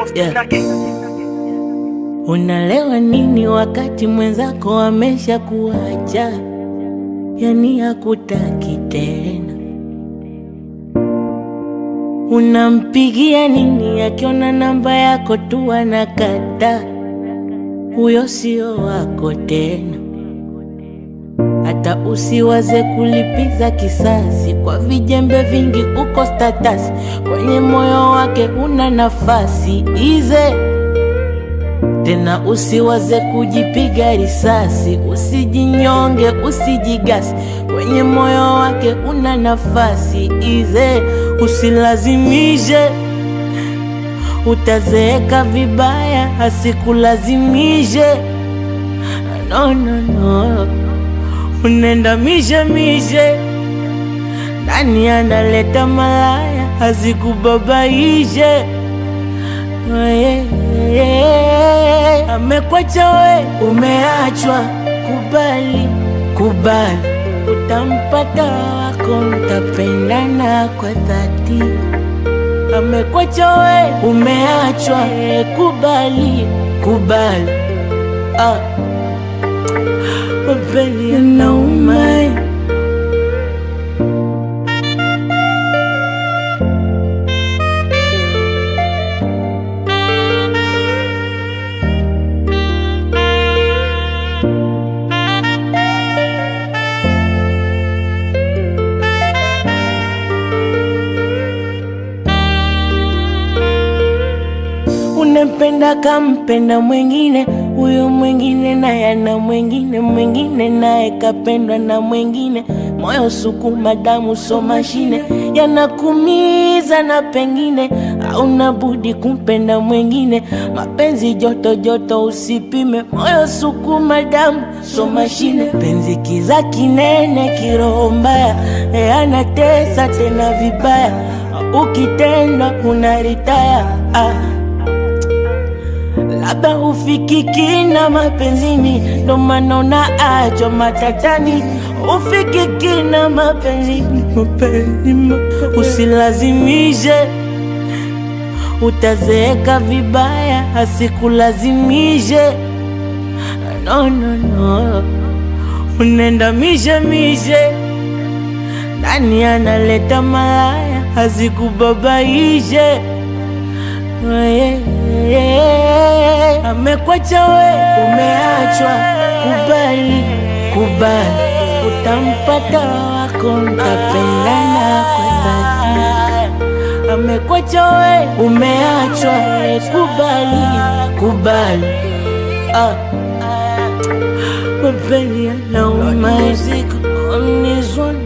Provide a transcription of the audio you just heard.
Yeah. Unalewa nini wakati mwenzako amesha kuacha, yani hakutaki tena? Unampigia nini akiona namba yako tu anakata? Huyo sio wako tena. Hata usiwaze kulipiza kisasi kwa vijembe vingi, uko status kwenye moyo wake una nafasi ize tena usiwaze kujipiga risasi, usijinyonge, usijigasi, kwenye moyo wake una nafasi ize, usilazimishe, utazeeka vibaya, asikulazimishe. No, no, no, unaenda mishe mishe, ndani analeta malaya, asikubabaishe yeah, yeah. Amekwacha we, umeachwa, kubali, kubali, utampata wako, mtapendana kwa dhati. Amekwacha we, umeachwa, eh, kubali, kubali, ah. Mapenzi yanauma Unempenda kampenda mwengine, huyo mwengine naye ana mwengine, mwengine naye kapendwa na mwengine. Moyo sukuma, damu so mashine, yanakumiza na pengine hauna budi kumpenda mwengine. Mapenzi joto joto, usipime. Moyo sukuma, damu so mashine, penzi kiza kinene, kiroho mbaya, e anatesa tena vibaya, ukitendwa unaritaya ah. Labda ufikiki na mapenzini, ndo maana unaachwa matatani. Ufikiki na mapenzini, mapenzi, mapenzi. Usilazimishe, utazeeka vibaya, asikulazimishe. No, no, no, unaenda mishe mishe, ndani analeta malaya, asikubabaishe yeah, yeah. Amekwacha we, umeachwa, kubali, kubali, utampata wako, mtapendana kwa dhati. Amekwacha we, umeachwa, kubali, kubali, ah. Mapenzi yanauma, on this one